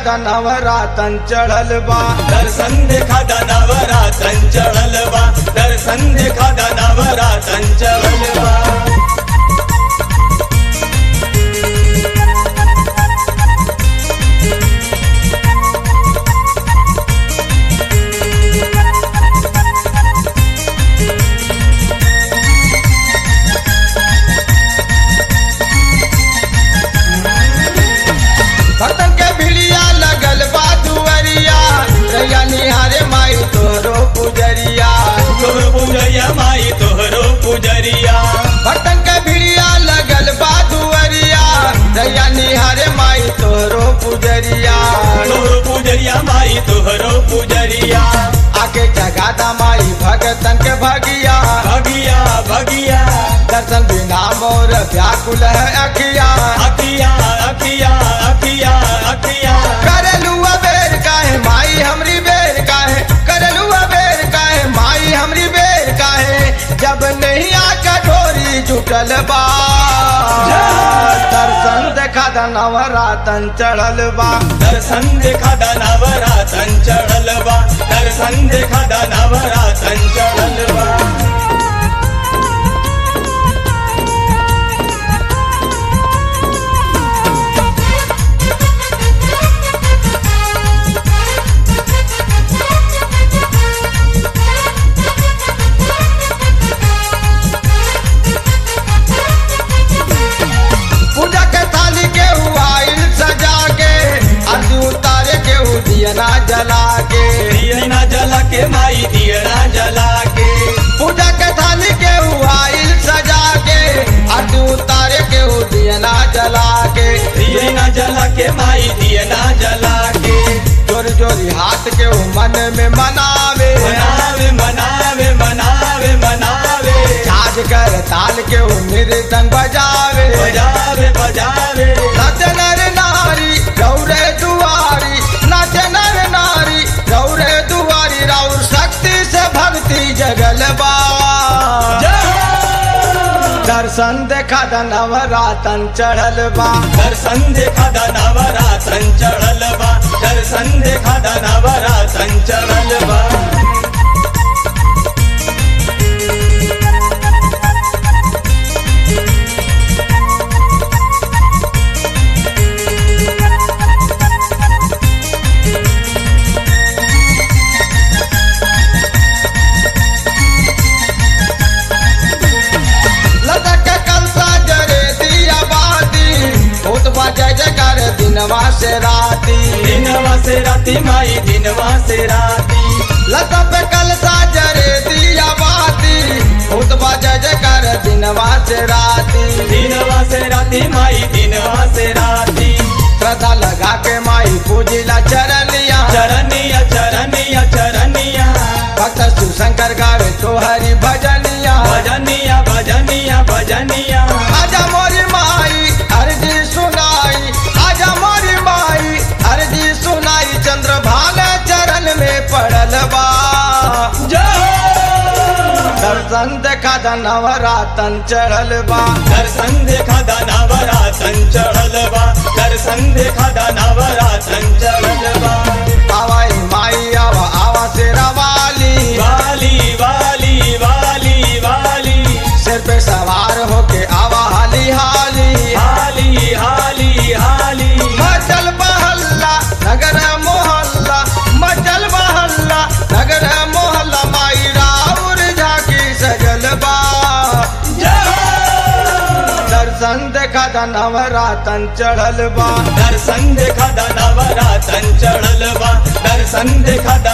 देखा नवरातन चढ़ल बा दर्शन देखा दानावरा चंचल बा दर्शन देखा दानावरा चंचल बा भक्तन के भिड़िया लगल बा दुअरिया रैया निहारे माई तोरो पुजरिया तोहर पुजरिया माई तोहरो पुजरिया भक्तन के भिड़िया लगल बा दुअरिया रैया निहारे माई तोरो पुजरिया तोहरो पुजरिया माई तोहरो पुजरिया आके जगादा माई भगतन के भगिया भगिया भगिया दर्शन बिना मोर व्याकुल है अखिया अखिया अखिया अखिया अखिया करलू बेर काहे माई हमरी बेर काहे करलू बेर काहे माई हमरी बेर काहे जब नहीं आ कठोरी जुटल बा दर्शन देखा नवरातन चढ़ल बा दर्शन देखा दानावरा चंचल बा दर्शन देखा दानावरा चंचल बा पूजा के थाली के आइल सजा के अर्जी उतारे के दियना जला के दियना जला के माई दियना जला के पूजा के थाली के आइल सजा के अर्जी उतारे के दियना जला के दियना जला के माई दियना जला के जोरी जोरी हाथ के वो मन में मनावे मनावे मनावे मनावे मनावे छाज कर ताल के वो मृदंग बजावे बजावे बजावे नाच नर नारी गौरे दुआरी नाच नर नारी गौरे दुआरी राउर शक्ति से भक्ति जगल बा दर्शन देखा नवरातन चढ़ल बा दर्शन देखा दानावरा चंचल बा दर्शन देखा दानावरा चंचल बा लटक के कलसा जरे दिया बाती भूत बजे जकर दिनवा से राती दिनवा से राती माई दिनवा से राती लता पे कलसा जरे दिया बाती भूत बजे जकर दिनवा से राती दिनवा से राती माई दिनवा से राती श्रद्धा लगा के माई पूजिला चरनिया चरनिया चरनिया चरनिया भक्त शिवशंकर गावे तो हरि भजनिया भजनिया भजनिया भजनिया आजा मोरी माई अर्जी सुनाई आजा मोरी माई अर्जी सुनाई चंद्र भाल चरण में पड़ल बा दर्शन देखा नवरातन चढ़ल बा दर्शन देखा दानावरा चंचल बा दर्शन देखा दानावरा चंचल बा आवाई माई आवा आवा से रवाली वाली वाली वाली वाली सिर पे सवार होके आवा हाली हाली हाली हाली हाली मचल बहल्ला नगर मोहल्ला मचल बहल्ला नगर मोहल्ला माई राउर झाकी सजल बा दर्शन देखा नवरातन चढ़ल बा दर्शन देखा दानावरा चंचल बा दर्शन देखा